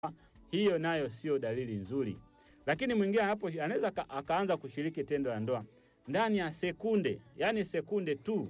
hiyo nayo sio dalili nzuri. Lakini mwingine anapo anaweza aka- akaanza kushiriki tendo la ndoa ndani ya sekunde, yani sekunde tu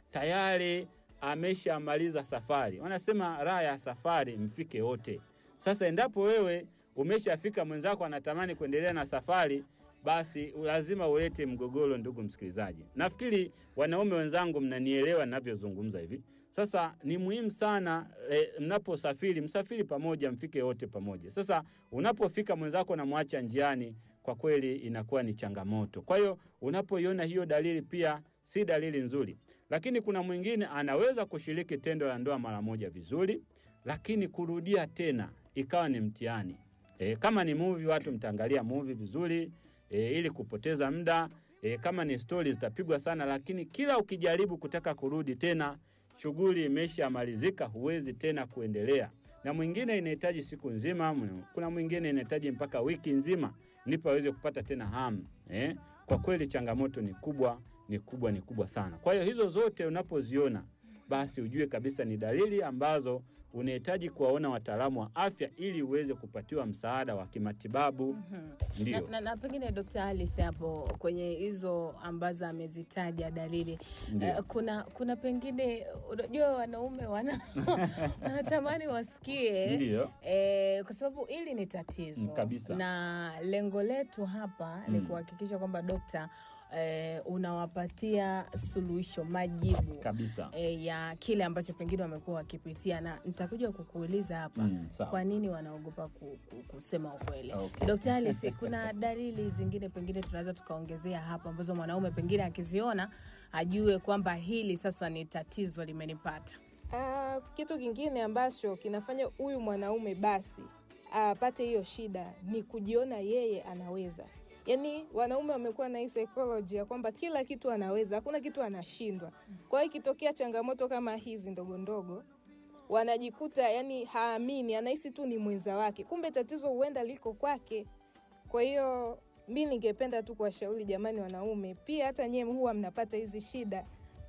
tayari ameshamaliza safari. Wanasema raha ya safari mfike wote. Sasa endapo wewe umeshafika, mwenzako anatamani kuendelea na safari, basi lazima ulete mgogoro. Ndugu msikilizaji, nafikiri wanaume wenzangu mnanielewa ninavyozungumza hivi. Sasa ni muhimu sana e, mnaposafiri msafiri pamoja, mfike wote pamoja. Sasa unapofika mwenzako namwacha njiani, kwa kweli inakuwa ni changamoto. Kwa hiyo unapoiona hiyo dalili, pia si dalili nzuri. Lakini kuna mwingine anaweza kushiriki tendo la ndoa mara moja vizuri, lakini kurudia tena ikawa ni mtihani. E, kama ni movie, watu mtaangalia movie vizuri e, ili kupoteza muda e, kama ni stori zitapigwa sana, lakini kila ukijaribu kutaka kurudi tena, shughuli imeshamalizika, huwezi tena kuendelea. Na mwingine inahitaji siku nzima, mw- kuna mwingine inahitaji mpaka wiki nzima ndipo aweze kupata tena hamu eh. Kwa kweli changamoto ni kubwa, ni kubwa, ni kubwa sana. Kwa hiyo hizo zote unapoziona, basi ujue kabisa ni dalili ambazo unahitaji kuwaona wataalamu wa afya ili uweze kupatiwa msaada wa kimatibabu. na, Ndio, na, na pengine Dkt. Alice hapo kwenye hizo ambazo amezitaja dalili Ndio. eh, kuna kuna pengine unajua wanaume wana wanatamani wasikie ndio, eh, kwa sababu hili ni tatizo Mm, kabisa. na lengo letu hapa ni Mm. kuhakikisha kwamba dokta eh, unawapatia suluhisho majibu kabisa. eh, ya kile ambacho pengine wamekuwa wakipitia, na nitakuja kukuuliza hapa Mm, sawa. kwa nini wanaogopa ku, ku, kusema ukweli. Okay. Dkt. Alice, kuna dalili zingine pengine tunaweza tukaongezea hapa ambazo mwanaume pengine akiziona ajue kwamba hili sasa ni tatizo limenipata. Ah, kitu kingine ambacho kinafanya huyu mwanaume basi apate hiyo shida ni kujiona yeye anaweza. Yaani wanaume wamekuwa na hii psychology ya kwamba kila kitu anaweza, hakuna kitu anashindwa. Kwa hiyo ikitokea changamoto kama hizi ndogo ndogo, wanajikuta yani haamini, anahisi tu ni mwenza wake, kumbe tatizo huenda liko kwake. Kwa hiyo mi ningependa tu kuwashauri jamani, wanaume pia, hata nyewe huwa mnapata hizi shida,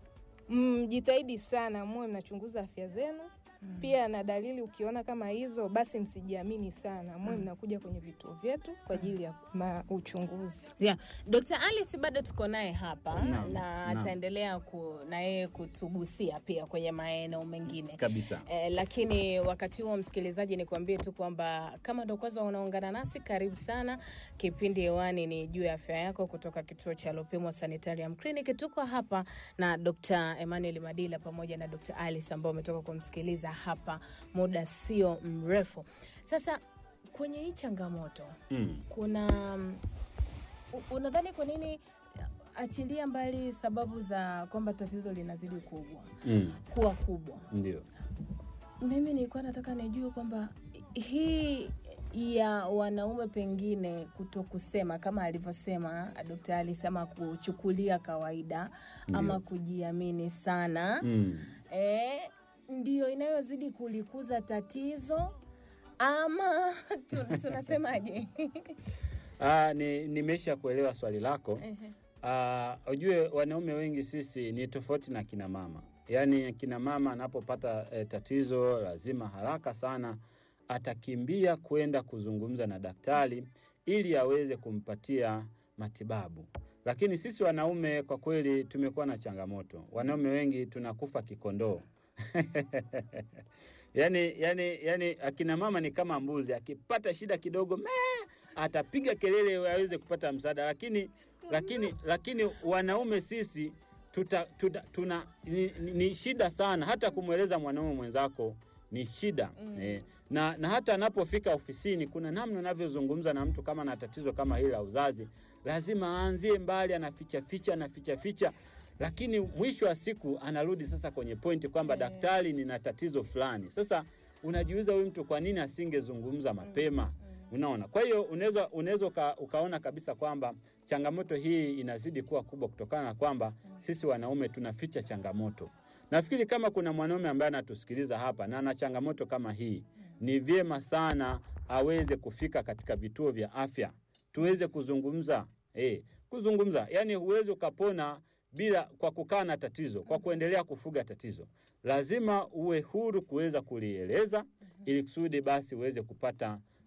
mjitahidi sana, muwe mnachunguza afya zenu pia na dalili ukiona kama hizo basi msijiamini sana, muwe mnakuja kwenye vituo vyetu kwa ajili ya ma uchunguzi. Yeah. Dkt. Alice bado tuko naye hapa Naam, na naam. ataendelea ku, na yeye kutugusia pia kwenye maeneo mengine Kabisa. Eh, lakini wakati huo msikilizaji, nikuambie tu kwamba kama ndo kwanza unaungana nasi, karibu sana. Kipindi hewani ni juu ya afya yako kutoka kituo cha Lupimo Sanitarium Clinic. Tuko hapa na Dr. Emmanuel Madila pamoja na Dr. Alice ambao umetoka kumsikiliza hapa muda sio mrefu. Sasa kwenye hii changamoto Mm. kuna mm, u- unadhani kwa nini achilia mbali sababu za kwamba tatizo linazidi kubwa Mm. kuwa kubwa Ndio. mimi nilikuwa nataka nijue kwamba hii ya wanaume pengine kuto kusema kama alivyosema Dkt. Alice ama kuchukulia kawaida Ndio. ama kujiamini sana Mm. eh, ndiyo inayozidi kulikuza tatizo ama tu- tunasemaje? Ah, ni nimesha kuelewa swali lako. Ehe. Ah, ujue wanaume wengi sisi ni tofauti na kina mama. Yaani kina mama anapopata eh, tatizo lazima haraka sana atakimbia kwenda kuzungumza na daktari ili aweze kumpatia matibabu. Lakini sisi wanaume kwa kweli tumekuwa na changamoto. Wanaume wengi tunakufa kikondoo. yani, yani, yani akina mama ni kama mbuzi, akipata shida kidogo mee, atapiga kelele aweze kupata msaada, lakini lakini lakini wanaume sisi tuta, tuta, tuna ni, ni, ni shida sana hata kumweleza mwanaume mwenzako ni shida mm. eh, na, na hata anapofika ofisini kuna namna unavyozungumza na mtu kama na tatizo kama hili la uzazi, lazima aanzie mbali, anaficha ficha anaficha ficha lakini mwisho wa siku anarudi sasa kwenye pointi kwamba Yeah. daktari, nina tatizo fulani. Sasa unajiuliza huyu mtu kwa nini asingezungumza mapema? Unaona, kwa hiyo unaweza unaweza uka, ukaona kabisa kwamba changamoto hii inazidi kuwa kubwa kutokana na kwamba sisi wanaume tunaficha changamoto. Nafikiri kama kuna mwanaume ambaye anatusikiliza hapa na ana changamoto kama hii, ni vyema sana aweze kufika katika vituo vya afya tuweze kuzungumza eh, kuzungumza. Yani huwezi ukapona bila kwa kukaa na tatizo, kwa kuendelea kufuga tatizo. Lazima uwe huru kuweza kulieleza ili kusudi basi uweze kupata